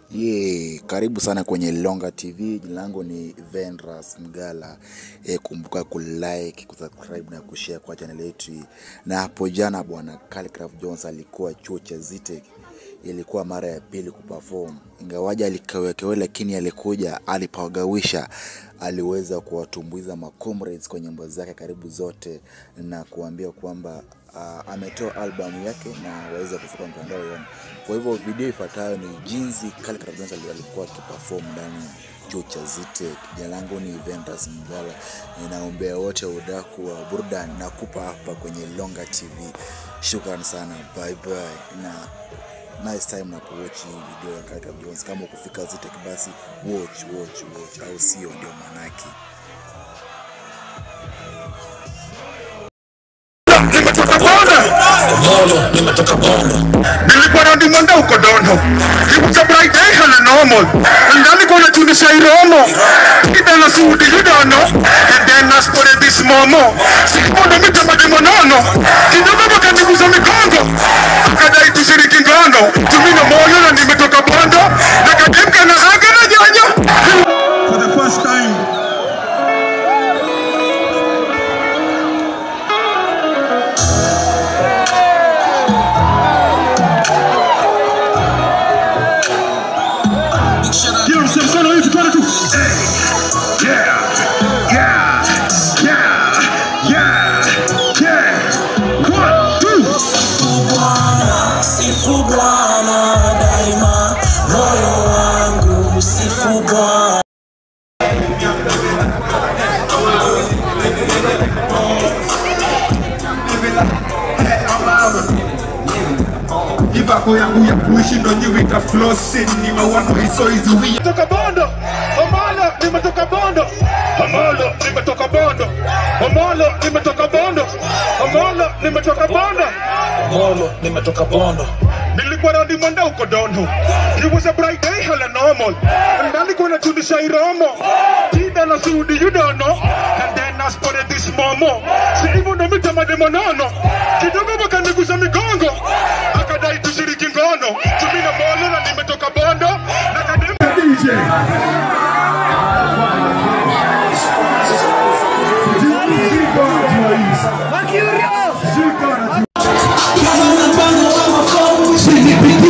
Ye, karibu sana kwenye Longa TV. Jina langu ni Venras Mgala. E, kumbuka kulike, kusubscribe na kushare kwa channel yetu. hii. Na hapo jana bwana Khaligraph Jones alikuwa chuo cha Zitek, ilikuwa mara ya pili kuperform, ingawaja alikawekewe, lakini alikuja alipagawisha, aliweza kuwatumbuiza macomrades kwa nyimbo zake karibu zote na kuambia kwamba uh, ametoa albamu yake na waweza kufika mtandao yoni. Kwa hivyo video ifuatayo ni jinsi Khaligraph Jones ali- alikuwa akiperform ndani ya chuo cha Zitek. Jina langu ni Ventus Mgala, ninaombea wote udaku wa burudani na kupa hapa kwenye Longa TV. Shukran sana, bye bye na nice time na kuwatch hii video ya Khaligraph Jones. Kama ukufika Zitek basi watch watch watch, au sio? Ndio manake. Bono, nimetoka Bono. nilikuwa na dimanda huko dondo ikuta bright day hala normal ndani kuna tuni shairomo kidana sudi yudono and then naspore this momo sikumondo mitama demonono kidogo bakaniguza mikongo akadai tushiriki ngono tumino moyo na nimetoka bondo na kademka na aga na nyanya for the first time Big shout out. Yo, mkono hivi tuone tu. Hey. Yeah. Yeah. Yeah. Yeah. Yeah. One, two. Sifu Bwana, sifu Bwana daima, moyo wangu sifu Bwana. Ibako yangu ya kuishi ndo nyiwita flossing ni mawano hizo hizo wia. Toka Bondo. Omolo nimetoka Bondo. Omolo nimetoka Bondo. Omolo nimetoka Bondo. Omolo nimetoka Bondo. Bono, nimetoka Bono. Nilikuwa na dimanda huko dondo. It was a bright day hala normal. Ndani kuna tuni shairomo. Tida na sudi you don't know. And then I spotted this momo. Si hivyo ndo mitama demonono. Kidogo wakaniguza migongo. Akadai tushiriki ngono. Tumina molo na nimetoka bondo. Na kadem DJ.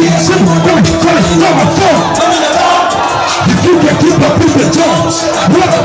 If you can keep up with the Jones, what